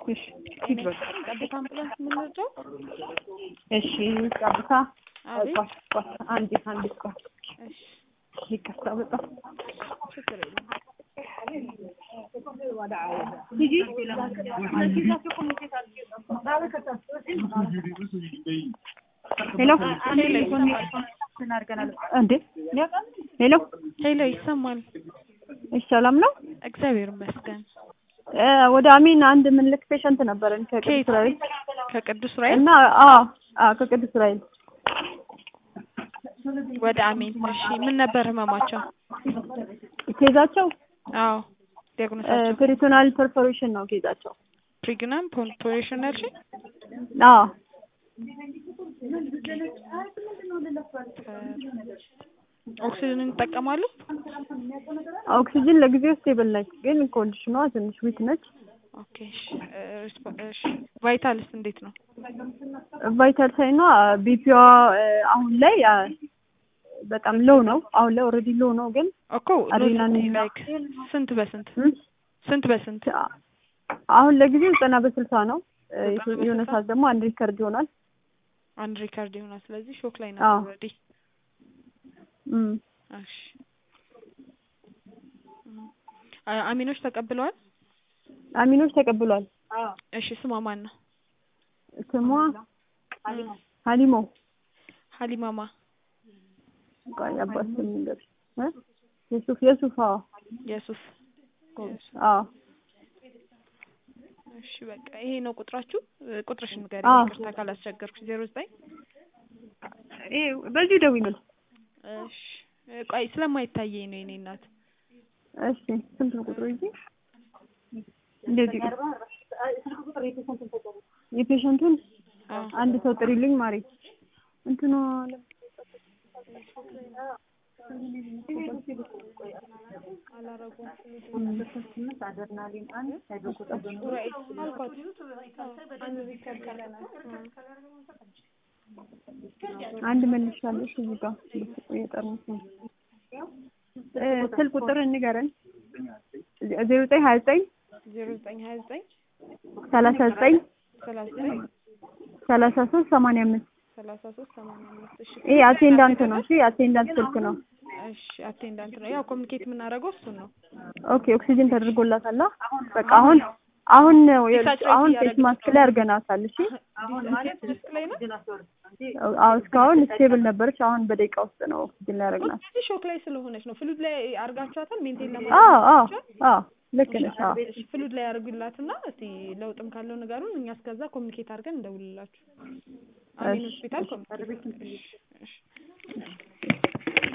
እሺ ሂድ በቃ ጠብታ አምቡላንስ የምንወስደው እሺ ጠብታ አቤት ቆይ ቆይ አንዴ አንዴ ቆይ እሺ ይቅርታ በጣም ችግር የለም ሄሎ እንዴ ሄሎ ሄሎ ይሰማል እሺ ሰላም ነው እግዚአብሔር ይመስገን እ ወደ አሜን አንድ ምንልክ ፔሸንት ነበረን ከቅዱስ ከየት? ራኤል ከቅዱስ ራኤል እና አዎ አዎ ከቅዱስ ራኤል ወደ አሜን እሺ ምን ነበር ህመማቸው ኬዛቸው አዎ ዲያግኖሳቸው ፔሪቶናል ፐርፎሬሽን ነው ኬዛቸው ፕሪግናም ፖንፖሬሽን ያልሽኝ አዎ ኦክሲጅን ይጠቀማሉ ኦክሲጅን ለጊዜው ስቴብል ነች፣ ግን ኮንዲሽኗ ትንሽ ዊክ ነች። ኦኬ እሺ እ ሪስፖ- እሺ ቫይታልስ እንዴት ነው ቫይታል ሳይኗ ቢፒዋ አሁን ላይ አ፣ በጣም ሎው ነው። አሁን ላይ ኦልሬዲ ሎው ነው፣ ግን እኮ አድሬናሊን እና- ላይክ ስንት በስንት እም፣ ስንት በስንት አሁን ለጊዜው ዘጠና በስልሳ ነው። እ፣ ዘጠና የሆነ በስልሳ? ሰዓት ደግሞ አንድ ሪከርድ ይሆናል። አንድ ሪካርድ ይሆናል ስለዚህ ሾክ ላይ አዎ። ነው ኦልሬዲ እም፣ እሺ እም። አ- አሚኖች ተቀብለዋል አሚኖች ተቀብሏል። እሺ ስሟ ማን ነው ስሟ ሀሊሞ ሀሊማማ ቆይ አባት ስም ልንገርሽ እ የሱፍ የሱፍ አዎ የሱፍ አዎ እሺ በቃ ይሄ ነው ቁጥራችሁ እ፣ ቁጥርሽን ንገሪ አዎ። ይቅርታ ካላስቸገርኩሽ ዜሮ ዘጠኝ ይሄ በዚሁ ደውይልኝ። እሺ እ፣ ቆይ ስለማይታየኝ ነው የኔ እናት እሺ ስንት ነው ቁጥሩ? ይዤ እንደዚህ የፔሸንቱን አዎ አንድ ሰው ጥሪልኝ ማሪ እንትኑ አንድ መልሻለሽ እዚህ ጋር የጠርሙስ ነው እ ስልክ ቁጥር እንገረን ዜሮ ዘጠኝ ሀያ ዘጠኝ ዜሮ ዘጠኝ ሀያ ዘጠኝ ሰላሳ ዘጠኝ ሰላሳ ዘጠኝ ሰላሳ ሶስት ሰማንያ አምስት ሰላሳ ሶስት ሰማንያ አምስት እሺ ይሄ አቴንዳንት ነው። እሺ አቴንዳንት ስልክ ነው። እሺ አቴንዳንት ነው ያው ኮሚኒኬት የምናደርገው እሱን ነው ኦኬ ኦክሲጅን ተደርጎላታል። አ? በቃ አሁን አሁን ነው ዲሳቹሬት አሁን ፌስ እያደረግን ማስክ ላይ አድርገናታል። እሺ ዲስክ ላይ ነው አዎ እስካሁን ስቴብል ነበረች። አሁን በደቂቃ ውስጥ ነው ኦክሲጅን ላይ ያደረግናት። እዚህ ሾክ ላይ ስለሆነች ነው ፍሉድ ላይ አርጋችኋታል ሜንቴን አዎ አዎ ለማድረግ አዎ ልክ ነሽ። አዎ እሺ ፍሉድ ላይ ያርጉላትና እስቲ ለውጥም ካለው ንገሩን እኛ እስከዛ ኮሚኒኬት አድርገን እንደውልላችሁ አሜን ሆስፒታል ኮሚኒኬት